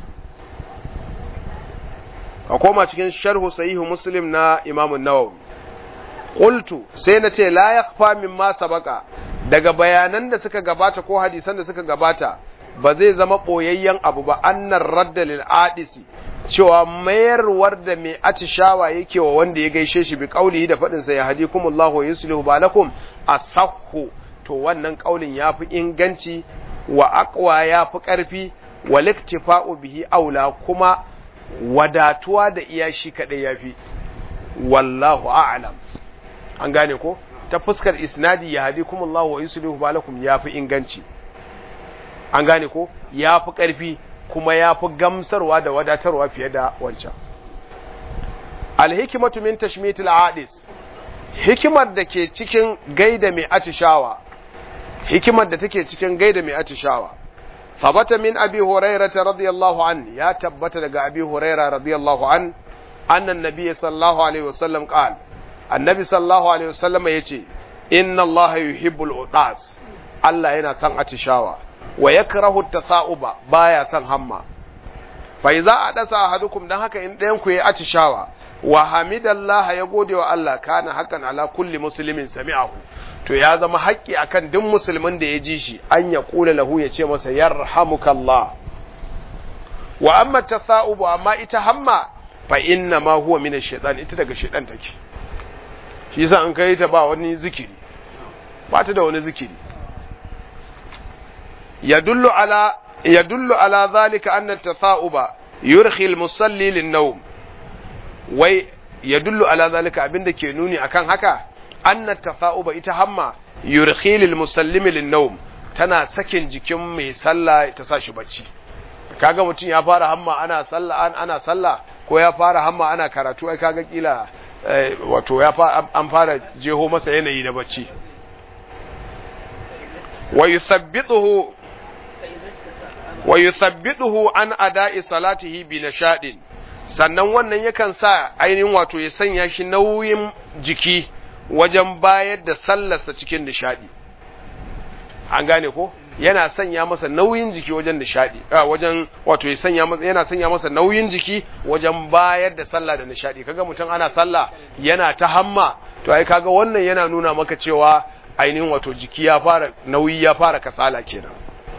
a koma cikin sharhu sahihu muslim na imam nawawi qultu sai na ce la yakhfa mimma sabaka daga bayanan da suka gabata ko hadisan da suka gabata ba zai zama boyayyen abu ba annar radda lil adisi cewa mayarwar da mai atishawa yake wa wanda ya gaishe shi bi kaulihi da faɗinsa ya hadikumullahu wa yuslihu balakum asahhu to wannan kaulin yafi inganci wa aqwa yafi ƙarfi wa liktifa'u bihi aula kuma wadatuwa da iya shi kadai yafi wallahu a'lam an gane ko ta fuskar isnadi ya hadikumullahu wa yuslihu balakum yafi inganci an gane ko yafi ƙarfi kuma yafi gamsarwa da wadatarwa fiye da wancan alhikimatu min tashmitil adis hikimar da ke cikin gaida mai atishawa hikimar da take cikin gaida mai atishawa fabata min abi hurairah radiyallahu an ya tabbata daga abi hurairah radiyallahu an annan nabiyyi sallallahu alaihi wasallam qal annabi sallallahu alaihi wasallam yace inna allaha yuhibbul utas Allah yana son atishawa wa yakrahu at-tasa'uba baya son hamma fa idza adasa ahadukum dan haka in ɗayan ku yayi atishawa wa hamidallaha ya gode wa Allah kana hakan ala kulli muslimin sami'ahu to ya zama haƙƙi akan duk musulmin da ya ji shi an ya kula lahu ya ce masa yarhamukallah wa amma tasa'ubu amma ita hamma fa inna ma huwa min ash-shaytan ita daga shaytan take shi yasa an kai ta ba wani zikiri ba ta da wani zikiri yadullu ala yadullu ala zalika anna at-tasa'uba yurhi al-musalli lin-nawm wai ya dullu ala zalika abinda ke nuni akan haka anna tafa'uba ita hamma yurkhilil musallimi lin-nawm tana sakin jikin mai sallah ta sa shi bacci kaga mutum ya fara hamma ana sallah ana sallah ko ya fara hamma ana karatu ai kaga kila wato ya an fara jeho masa yanayi na bacci wa yuthabbituhu wa yuthabbituhu an ada'i salatihi bi nashadin sannan wannan yakan sa ainihin wato ya sanya shi nauyin jiki wajen bayar da sallarsa cikin nishadi an gane ko yana sanya masa nauyin jiki wajen nishadi a wajen wato ya sanya masa yana sanya masa nauyin jiki wajen bayar da sallah da nishadi kaga mutum ana sallah yana ta hamma to ai kaga wannan yana nuna maka cewa ainihin wato jiki ya fara nauyi ya fara kasala kenan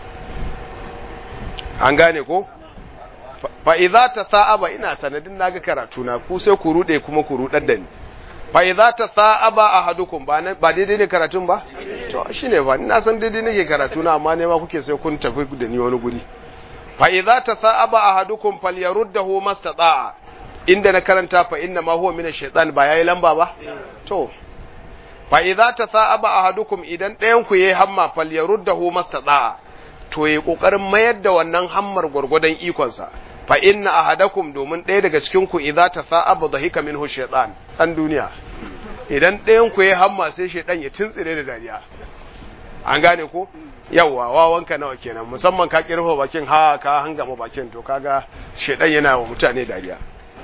an gane ko fa idza tasa'aba ina sanadin naga karatu na ku sai ku rude kuma ku rudar da ni fa idza tasa'aba ahadukum ba ba daidai ne karatun ba to shine ba ina san daidai nake karatu na amma ne ma kuke sai kun tafi da ni wani guri fa idza tasa'aba ahadukum falyaruddahu mastata'a inda na karanta fa inna ma huwa min ash-shaytan ba yayi lamba ba to fa idza tasa'aba ahadukum idan ɗayan ku yayi hamma falyaruddahu mastata'a to yayi kokarin mayar da wannan hammar gurgudan ikonsa fa inna ahadakum domin ɗaya daga cikin ku idza tasa'aba dhahika minhu shaytan dan duniya idan ɗayan ku yayi hamma sai shaytan ya tuntsire da dariya an gane ko yawa wawanka nawa kenan musamman ka kirfa bakin ha ka hangama bakin to kaga shaytan yana wa mutane dariya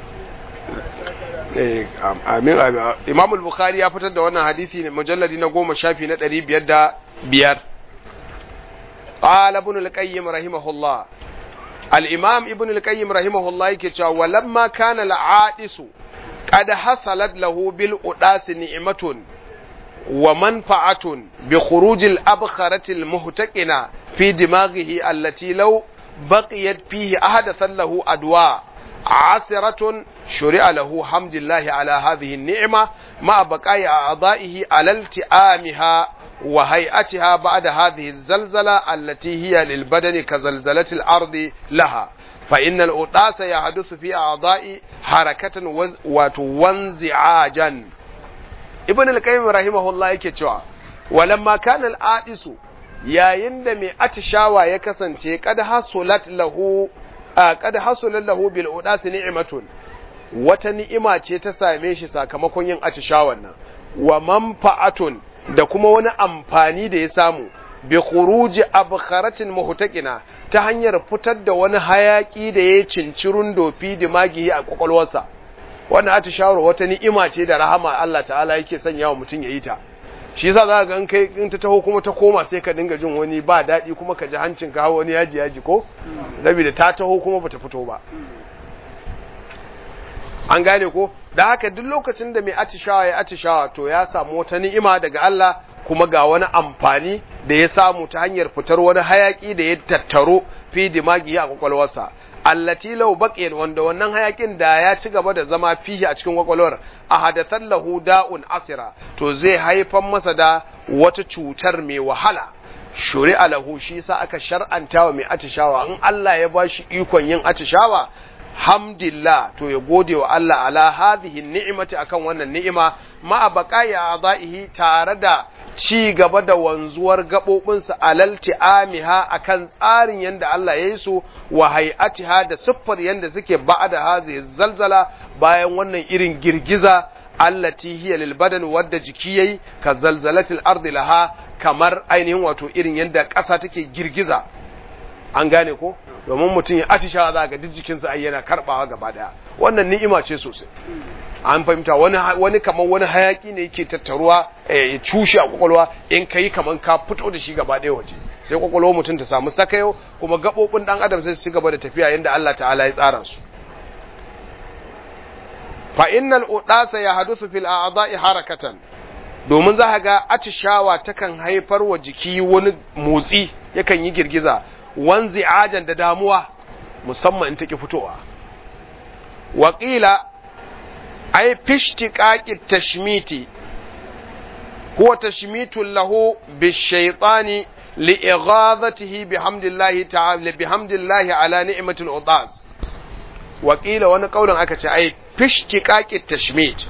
eh amin Imam al-Bukhari ya fitar da wannan hadisi ne mujalladi na goma shafi na 505 قال ابن القيم رحمه الله الإمام ابن القيم رحمه الله يكتشف ولما كان العائس قد حصلت له بالأداس نعمة ومنفعة بخروج الأبخرة المهتقنة في دماغه التي لو بقيت فيه أحدث له أدواء عسرة شرع له حمد الله على هذه النعمة مع بقاء أعضائه على التئامها وهيئتها بعد هذه الزلزلة التي هي للبدن كزلزلة الأرض لها فإن الأطاس يحدث في أعضاء حركة وانزعاجا ابن القيم رحمه الله يكتوى ولما كان الآئس يا يندم أتشاوى يكسن قد حصلت له قد حصل له بالأطاس نعمة wata ni'ima ce ta same shi sakamakon yin atishawan nan wa manfa'atun da kuma wani amfani da ya samu bi khuruji abkharatin muhtaqina ta hanyar fitar da wani hayaki da ya cincirun dofi dimagi a kwakwalwarsa wannan atishawar wata ni'ima ce da rahama Allah ta'ala yake sanya wa mutum yayi ta shi yasa za ga in kai in ta taho kuma ta koma sai ka dinga jin wani ba daɗi kuma ka ji hancin ka wani yaji yaji ko saboda ta taho kuma bata fito ba an gane ko da haka duk lokacin da mai atishawa ya atishawa to ya samu wata ni'ima daga Allah kuma ga wani amfani da ya samu ta hanyar fitar wani hayaki da ya tattaro fi dimagi a kwakwalwarsa allati law baqiyat wanda wannan hayakin da ya ci gaba da zama fihi a cikin kwakwalwar a hadathan lahu da'un asira to zai haifan masa da wata cutar mai wahala shuri'a lahu shi sa aka shar'anta wa mai atishawa in Allah ya bashi ikon yin atishawa hamdillah to ya gode wa Allah ala hadhihi ni'mati akan wannan ni'ima ma baqaya adaihi tare da ci gaba da wanzuwar gabobinsa alal ti'amiha akan tsarin yanda Allah ya yi su wa hay'atiha da siffar yanda suke ba'da hazihi zalzala bayan wannan irin girgiza allati hiya lil badan wadda jiki yayi ka zalzalatil ardi laha kamar ainihin wato irin yanda ƙasa take girgiza an gane ko domin mutum ya atishawa za ga duk jikinsa ai yana karbawa gaba daya wannan ni'ima ce sosai an fahimta wani wani kamar wani hayaki ne yake tattaruwa ya cushe a kwakwalwa in kai kamar ka fito da shi gaba daya waje sai kwakwalwar mutum ta samu sakayo kuma gabobin dan adam sai su ci gaba da tafiya yanda Allah ta'ala ya tsara su fa innal udasa yahdusu fil a'dha'i harakatan domin za ga atishawa takan haifar wa jiki wani motsi yakan yi girgiza wanzi ajan da damuwa musamman in take fitowa waƙila ai fishtiƙaƙi tashmiti huwa tashmitun lahu bishaitani li'ighadhatihi bihamdillahi ta'ala bihamdillahi ala ni'matil udas waƙila wani kaulin aka ce ai fishtiƙaƙi tashmit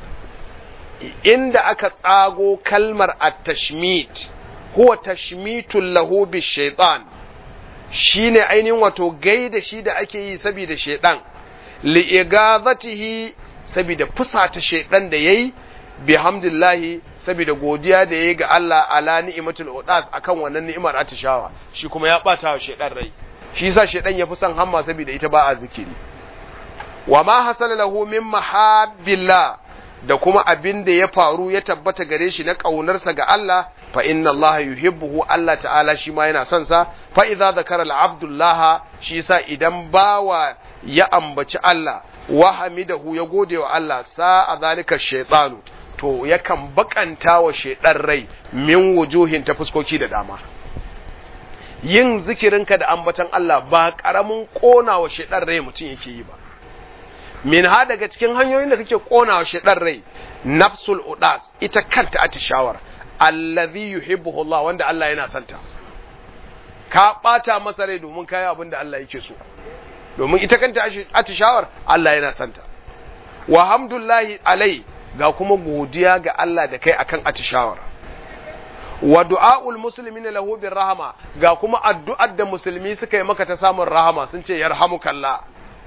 inda aka tsago kalmar at-tashmit huwa tashmitun lahu bishaitan shine ainihin wato gaida shi da ake yi saboda shedan li'igazatihi saboda fusata shedan da yayi bihamdillahi saboda godiya da yayi ga Allah ala ni'matul udas akan wannan ni'imar atishawa shi kuma ya bata wa shedan rai shi yasa shedan ya fi son hamma saboda ita ba a zikiri wa ma hasala lahu min mahabbillah da kuma abin da ya faru ya tabbata gare shi na ƙaunarsa ga Allah fa inna Allah yuhibbuhu Allah ta'ala shi ma yana son sa fa idza zakara al-abdullah shi yasa idan bawa ya ambaci Allah wa hamidahu ya gode wa Allah sa'a zalika shaytanu to yakan bakanta wa shaydan rai min wujuhin ta fuskoki da dama yin zikirinka da ambatan Allah ba karamin kona wa shaydan rai mutum yake yi ba min ha daga cikin hanyoyin da kake kona wa shaydan rai nafsul udas ita kanta atishawar allazi yuhibbuhu Allah wanda Allah yana santa ka bata masa rai domin kai abin da Allah yake so domin ita kanta atishawar Allah yana santa wa hamdullahi alai ga kuma godiya ga Allah da kai akan atishawar wa du'aul muslimin lahu bir rahama ga kuma addu'ar da musulmi suka yi maka ta samun rahama sun ce yarhamukallah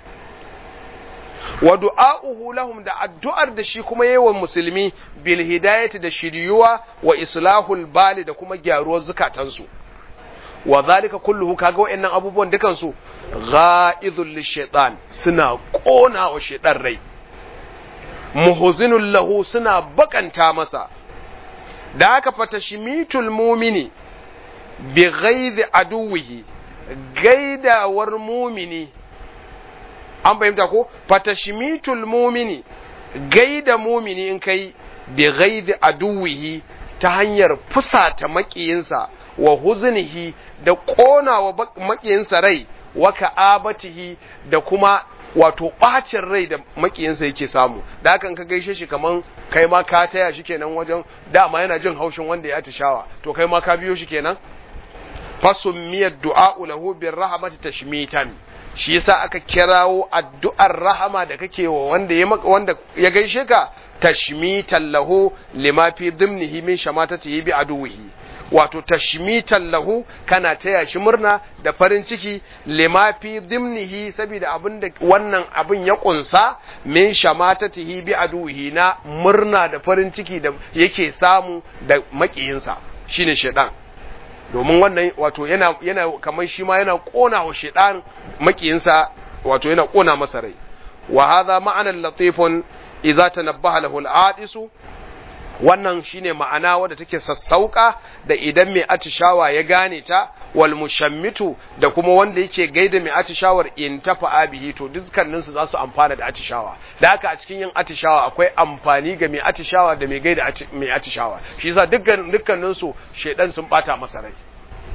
wa du'a'uhu lahum da addu'ar da shi kuma yayi wa musulmi bil hidayati da shiriyuwa wa islahul bali da kuma gyaruwar zukatansu wa zalika kulluhu kaga wayannan abubuwan dukan su ghaidul lishaitan suna kona wa shaitan rai muhzinul lahu suna bakanta masa da haka fatashmitul mumini bi ghaidhi aduwihi gaidawar mumini an fahimta ko fatashmitul mumini gaida mumini in kai bi ghaidhi aduwihi ta hanyar fusata makiyinsa wa huznihi da kona wa makiyinsa rai wa ka'abatihi da kuma wato bacin rai da makiyinsa yake samu da hakan ka gaishe shi kaman kai ma ka taya shi kenan wajen dama yana jin haushin wanda ya atishawa to kai ma ka biyo shi kenan fasummiyad du'a lahu bir rahmati tashmitan shi yasa aka kirawo addu'ar rahama da kake wa wanda ya wanda ya gaishe ka tashmitan lahu lima fi dhimnihi min shamatatihi bi aduwihi wato tashmitan lahu kana taya shi murna da farin ciki lima fi dhimnihi saboda abin da wannan abin ya kunsa min shamatatihi bi aduwihi na murna da farin ciki da yake samu da makiyinsa shine shedan domin wannan wato yana yana kamar shi ma yana kona wa shedan makiyinsa wato yana kona masa rai wa hadha ma'anan latifun idza tanabbaha lahu al-adisu wannan shine ma'ana wadda take sassauka da idan mai atishawa ya gane ta wal mushammitu da kuma wanda yake gaida mai atishawar in tafa abihi to dukkanin su za su amfana da atishawa da haka a cikin yin atishawa akwai amfani ga mai atishawa da mai gaida mai atishawa shi yasa dukkan dukkanin su shedan sun bata masa rai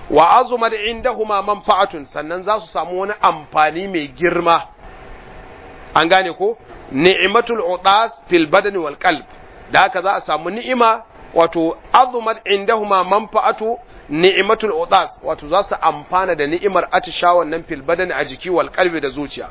wa azumat indahuma manfa'atun sannan za su samu wani amfani mai girma an gane ko ni'matul udas fil badani wal qalb da haka za a samu ni'ima wato azumat indahuma manfa'atu ni'matul udas wato za su amfana da ni'imar atishawan nan fil badani a jiki wal qalbi da zuciya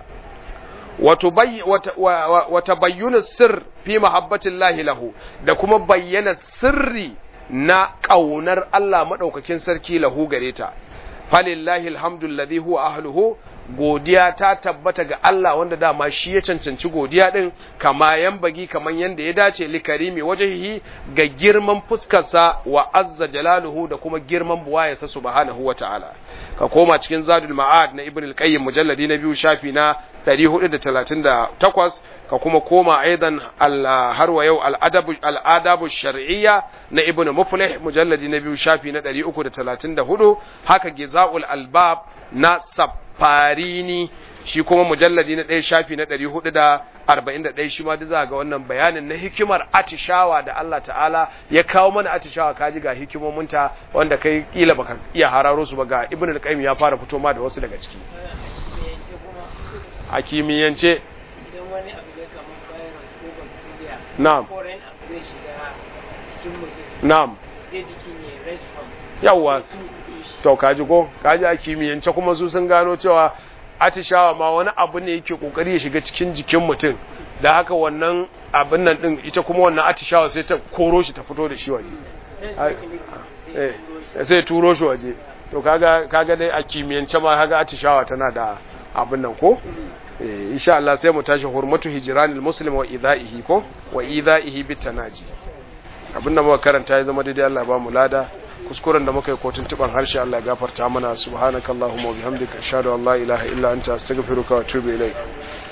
wata bayyana sir fi mahabbatillahi lahu da kuma bayyana sirri na ƙaunar Allah maɗaukakin sarki lahu gare ta falillahi alhamdulilladhi huwa ahluhu godiya ta tabbata ga Allah wanda dama shi ya cancanci godiya din kama bagi kaman yanda ya dace li karimi wajhihi ga girman fuskarsa wa azza jalaluhu da kuma girman buwayarsa subhanahu wa ta'ala ka koma cikin zadul ma'ad na ibn al-qayyim mujalladi na biyu shafi na 438 ka kuma koma aidan har wa yau al'adabu shar'iyya na ibn muflih mujalladi na biyu shafi na 334 haka giza'ul albab na safarini shi kuma mujalladi na ɗaya shafi na ɗari hudu da arba'in da ɗaya shi ma za ga wannan bayanin na hikimar atishawa da Allah ta'ala ya kawo mana atishawa kaji ga hikimominta wanda kai kila baka iya hararo su ba ga ibn al-qayyim ya fara fito ma da wasu daga ciki a kimiyyance
idan wani abu ya kama virus ko bacteria
na'am
ko ran abu zai shiga cikin mutum
na'am
sai jikin ya response
yawwa
sai su shi
to kaji ko kaji a kimiyyance kuma su sun gano cewa atishawa ma wani abu ne yake kokari ya shiga cikin jikin mutum da haka wannan abin nan din ita kuma wannan atishawa sai ta koro shi ta fito da shi waje eh sai turo shi waje to kaga kaga dai a kimiyyance ma kaga atishawa tana da abin nan ko eh insha Allah sai mu tashi hurmatu hijranil muslim wa idaihi ko wa idaihi bitanaji abin da muka karanta ya zama daidai Allah ba mu lada kuskuren da muka yi kotun tuban harshe Allah ya gafarta mana subhanakallahumma wa bihamdika ashhadu an la ilaha illa anta astaghfiruka wa atubu ilaik